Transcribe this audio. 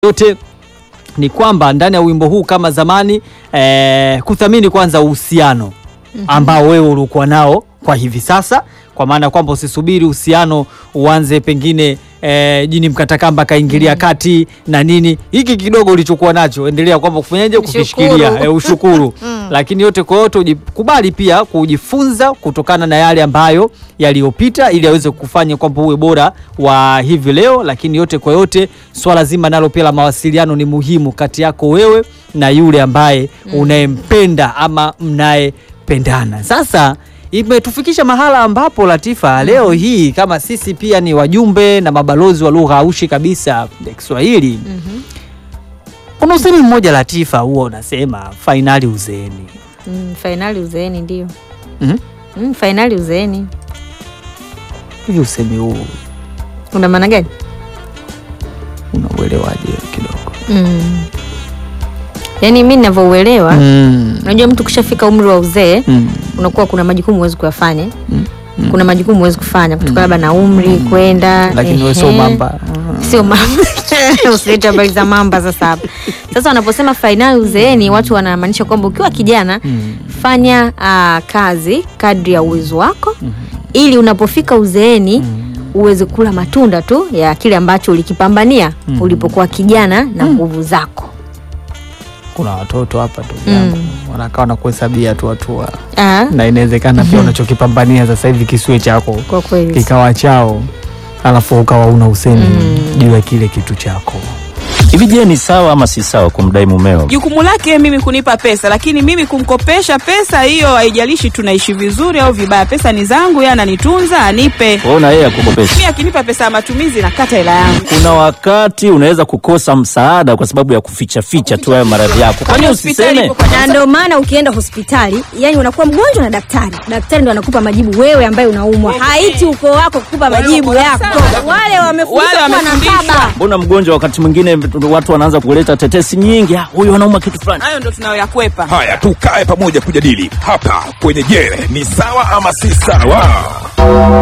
yote ni kwamba ndani ya wimbo huu kama zamani eh, kuthamini kwanza uhusiano ambao wewe ulikuwa nao kwa hivi sasa, kwa maana kwamba usisubiri uhusiano uanze pengine eh, jini mkatakamba kaingilia kati na nini. Hiki kidogo ulichokuwa nacho endelea kwamba kufanyaje, kukishikilia eh, ushukuru lakini yote kwa yote ujikubali pia kujifunza kutokana na yale ambayo yaliyopita, ili aweze kufanya kwamba uwe bora wa hivi leo. Lakini yote kwa yote, swala zima nalo pia la mawasiliano ni muhimu kati yako wewe na yule ambaye unayempenda ama mnayependana. Sasa imetufikisha mahala ambapo Latifa, leo hii kama sisi pia ni wajumbe na mabalozi wa lugha aushi kabisa ya Kiswahili kuna usemi mmoja Latifa, huo unasema fainali uzeeni. Mm, fainali uzeeni ndio. Mhm. Mm, fainali uzeeni Hivi usemi huu una maana gani? unauelewaje kidogo? Mm. Yaani mi ninavyouelewa, Mm. unajua mtu kushafika umri wa uzee Mm. unakuwa kuna majukumu huwezi kuyafanya Mm. kuna majukumu huwezi kufanya kutokana labda na umri kwenda Lakini wewe sio ehe. mamba. sio mamba usilete habari za mamba sasa hapa sasa wanaposema fainali uzeeni watu wanamaanisha kwamba ukiwa kijana Mm. fanya ah, kazi kadri ya uwezo wako ili unapofika uzeeni uweze kula matunda tu ya kile ambacho ulikipambania ulipokuwa kijana na nguvu zako Kuna watoto hapa tu yangu wanakaa na kuhesabia tu hatua, Ah, na inawezekana pia unachokipambania sasa hivi kisiwe chako kwa kweli kikawa chao, alafu ukawa una usemi juu ya kile kitu chako. Hivi je, ni sawa ama si sawa kumdai mumeo? Jukumu lake mimi kunipa pesa, lakini mimi kumkopesha pesa hiyo, haijalishi tunaishi vizuri au vibaya, pesa ni zangu, yeye ananitunza, anipe. Wewe na yeye akukopesha. Mimi akinipa pesa ya matumizi nakata hela yangu. Kuna wakati unaweza kukosa msaada kwa sababu ya kuficha ficha tu hayo maradhi yako. Kwani Hospitali usiseme? ipo kwa na ndio maana ukienda hospitali yani unakuwa mgonjwa na daktari daktari ndo anakupa majibu wewe ambaye unaumwa haiti ukoo wako kukupa majibu wako yako sawa. wale wamefundishwa Wale kuwa na wamefundishwa. baba Mbona mgonjwa wakati mwingine watu wanaanza kuleta tetesi nyingi, "Ah, huyu anauma kitu fulani. hayo ndo tunayoyakwepa. Haya, tukae pamoja kujadili hapa kwenye Je, ni sawa ama si sawa?